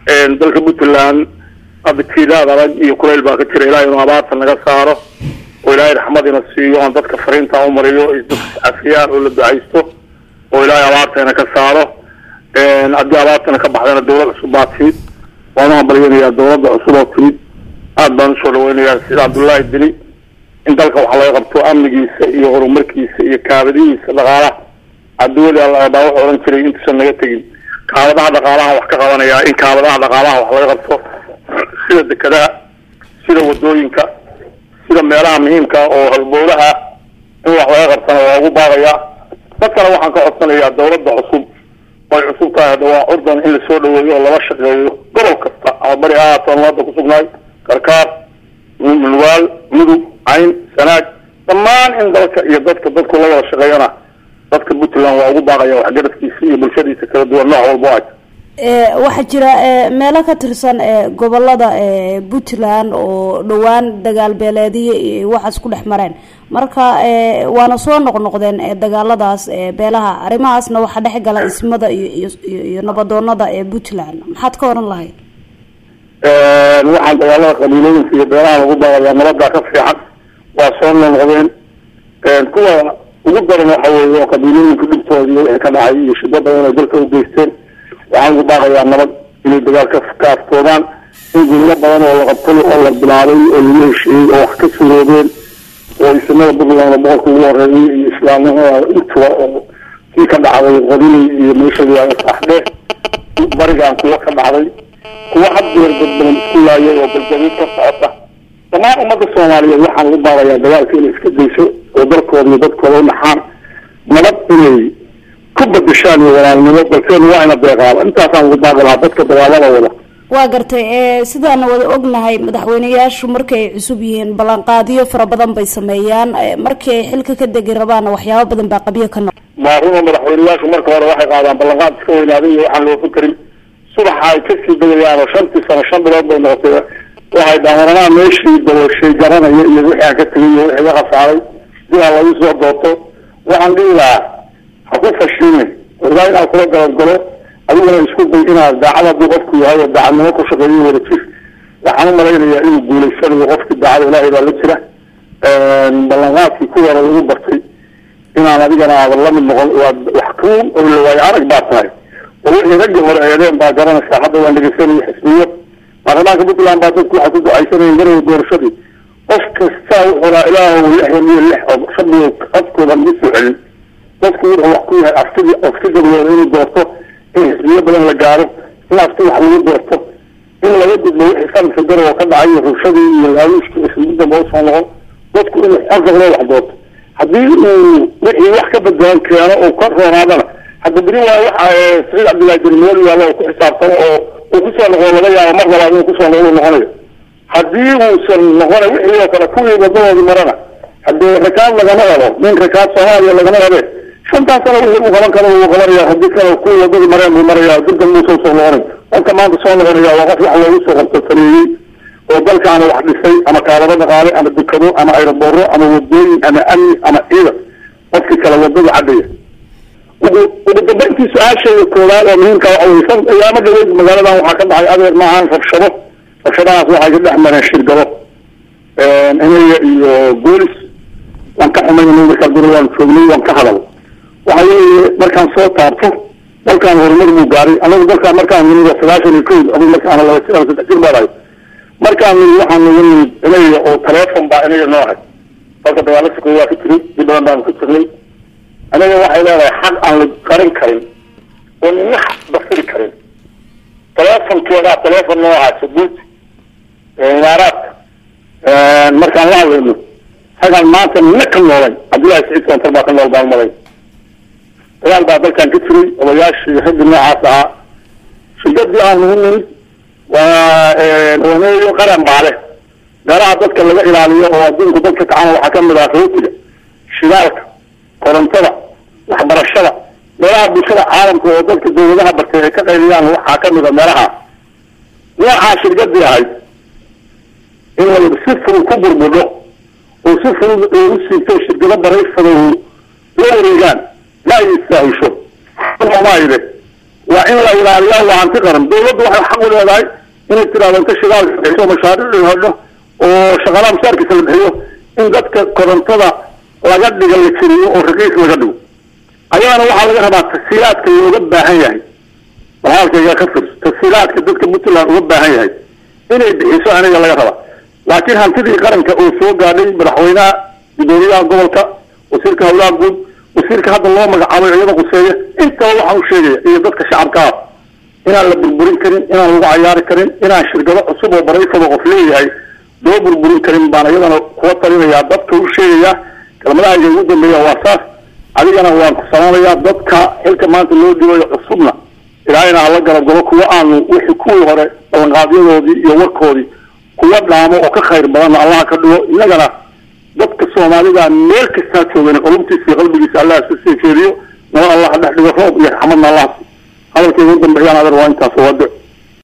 dalka puntland hadda jiidaad adag iyo kuleyl baa ka jira ilahay inuu abaarta naga saaro oo ilaahay raxmadina siiyo aan dadka fariinta umariyo iscafiyaan oo la ducaysto oo ilaahay abaartana ka saaro haddii abaartana ka baxdana dawlad cusub baa timid waanu hambalyanayaa dawladda cusub oo timid aad baan usoo dhaweynayaa sida cabdullaahi dili in dalka wax laga qabto amnigiisa iyo horumarkiisa iyo kaabadihiisa dhaqaalaha adduunyada alla baa wuxuu odhan jiray intuusan naga tegin kaabadaha dhaqaalaha wax ka qabanayaa in kaabadaha dhaqaalaha wax laga qabto sida dekadaha sida wadooyinka sida meelaha muhiimka oo halbowlaha in wax laga qabtana waa ugu baaqayaa dadkana waxaan ka codsanayaa dawladda cusub way cusub tahay hadda waa ordan in lasoo dhaweeyo oo lala shaqeeyo gobol kasta ama bari ha ahaato aan hadda kusugnahay karkaar mulwaal mudug cayn sanaag dhammaan in dalka iyo dadka dadku la wada shaqeeyana dadka puntland waa ugu baaqaya waxgaradkiisa iyo bulshadiisa kala duwan nooc walba ay waxaa jira meelo ka tirsan gobolada puntland oo dhowaan dagaal beeleediya iyo waxaas ku dhex mareen marka waana soo noqnoqdeen dagaaladaas beelaha arrimahaasna waxaa dhex gala ismada iyo iyo nabadoonada ee puntland maxaad ka oran lahayd waxaan dagaalada qabiilooyinka iyo beelaha lagu baaqayaa nabadaa ka fiican waa soo noqnoqdeen kuwa ugu daran waxa weeye oo qabiilooyinka dhibtooda iyo wixii ka dhacay iyo shida badan ay dalka ugeysteen waxaan ugu baaqayaa nabad inay dagaal ka kaaftoodaan in guryo badan oo la qabtay oo la bilaabay oo lagu heshiiyey oo wax ka suroobeen oo isnada puntland boqolka ugu horeeyay iyo islaamnimada intuba oo kii ka dhacday qodinay iyo meesha layaga saaxdhe barigaan kuwa ka dhacday kuwa had jeer dad badan isku laayay oo baljabiid ka socota dhammaan ummadda soomaaliyeed waxaan ugu baaqayaa dagaalka inay iska dayso oo dalkooda iyo dadkooda u naxaan nabad inay ku badashaan iyo walaalnimo balseen waa ina deeqaaba intaasaan ugu baaqi lahaa dadka dagaalada wada waa gartay sidaana wada ognahay madaxweyneyaashu markay ay cusub yihiin ballanqaadiyo fara badan bay sameeyaan markii ay xilka ka degi rabaanna waxyaabo badan baa qabyo ka noq maaruma madaxweyneyaashu marka hore waxay qaadaan ballanqaad iska weynaaday iyo waxaan loo fakarin subaxa ay kasii degayaan oo shantii sano shan bilood bay noqotay waxay dhaamaranaha meeshii dabooshay garanaya iyo wixii aan ka tegay iyo wixii ka khasaaray sidaa lagu soo dooto waxaan dhihi lahaa ha ku fashilin ogaa inaad kula galabgalo adiguna isku day inaad daacad hadduu qofku yahay oo daacadnimo ku shaqeeyo wada jir waxaan u malaynayaa inuu guulaysanayo qofkii daacada ilaahay baa la jira ballanqaadkii ku hore lagu bartay inaan adigana aadan la mid noqon waa wax kuun oo la waayo arag baa tahay oo wixii raggii hore eedeen baa garanaysaa hadda waan dhegeysanayo xisbiyo baarlamaanka puntland baa dadku waxay ku ducaysanayeen garowa doorashadii qof kasta wuxuu raa ilaahu lixdan iyo lix oo shabigo codkooda lagu soo celin dadku wuxuu wax ku yahay aftidii afti gabdooda inuu doorto in xisbiyo badan la gaaro in afti wax lagu doorto in laga gudbo wixii sanadka garowa ka dhacay iyo rubshadii iyo laaluushkii ismid damba usoo noqon dadku inuu xorgablo wax doorto haddii uu wixii wax ka badbadan keeno oo ka roonaadana hadda beri waa waxa saciid cabdillahi jermeel yaalla oo ku xisaabtamo oo uu kusoo noqdo laga yaabo mar labaad inuu kusoo noqdo noqonayo haddii uusan noqona wixii oo kale kuwii wadadoodii marana haddee rakaad lagama helo nin rakaad soomaaliya lagama hele shantaas sano wixii uu qaban karo wuu qabanaya haddii kale kuwii wadadii mareen buu maraya dibdan muusan soo noqonay qofka maanta soo noqonaya waa qof wax loogu soo qabto sameeyey oo dalkaana wax dhisay ama kaalado dhaqaale ama dekado ama aerobooro ama wadooyin ama amni ama ciidan qofkii kale wadada cadhaya ugu ugu dambeyntii su-aashayda koowaad oo muhiimka waxa weye san ayaama dhaweyd magaaladan waxaa ka dhacay adeer maahan rabshado rabshadahaas waxay ka dhex mareen shirgado inaya iyo goolis waan ka xumaynay markaa guri waan joognay waan ka hadal waxa weeye markaan soo taabto dalkaan horumar buu gaaray anagu dalkaan markaan nimid sagaashan iyo kowd adigu markaan laba jir ama saddex jir baan ahay markaan nimid waxaan naga nimid inaya oo teleefon baa inaya noo ahay dalka dagaalo sokoy waa ka jiray dib badan baanu ka jirnay aniga waxay leedahay xaq aan la qarin karin oo nina basiri karin telefonkeedaa telefon noo ahaa sabuuti imaaraadka markaan la hadlayno hagaan maanta nina ka noolay cabdullahi saciid soontar baa ka nool baan malay dagaal baa dalkan ka jiray odayaashii raggii noocaas ahaa shidadii aan nagu nimid waa waneeyo qaran baale garaha dadka laga ilaaliyo oo adduunku dadka kacana waxaa kamid ah rootiga shidaalka korontada waxbarashada meelaha bulshada caalamka oo dadka dawladaha bartay ay ka qayliyaan waxaa kamid a meelaha noocaa shirgadii ahayd in la si fudud ku burbudho oo si fudud u siibto shirkado baraysada la wareegaan ma ay istaahisho maayde waa in la ilaaliyaa waa hanti qaran dawladdu waxay xaq u leedahay inay tiraahdo inta shidaalka bixiso mashaariic la hodho oo shaqaalaha mushaarkiisa la bixiyo in dadka korontada laga dhiga la jiriyo oo raqiis laga dhigo ayadana waxaa laga rabaa tasiilaadka looga baahan yahay walaalkayga ka firs tasiilaadka dadka puntland uga baahan yahay inay bixiso aniga laga rabaa laakiin hantidii qaranka oo soo gaadhay madaxweynaha gudoomiyaha gobolka wasiirka howlaha guud wasiirka hadda loo magacaabay iyada quseeya intaba waxaan u sheegaya iyo dadka shacabka ah inaan la burburin karin inaan lagu cayaari karin inaan shirkado cusub oo barayfado qof leeyahay loo burburin karin baan iyadana kuwa talinayaa dadka u sheegayaa kelmadahayga ugu dambeeya waa saas adigana waan ku salaamayaa dadka xilka maanta loo dhibayo cusubna ilaahayna hala galagalo kuwa aanu wixii kuwii hore ballanqaadyadoodii iyo warkoodii kuwa dhaamo oo ka khayr badanna allaha ka dhigo innagana dadka soomaalida meel kastaa joogan qulubtiisa iyo qalbigiisa allah isu sii jeediyo nabad allah dhex dhigo roob iyo raxmadna allah hadalkayga u dambeeyaan adeer waa intaas waa duc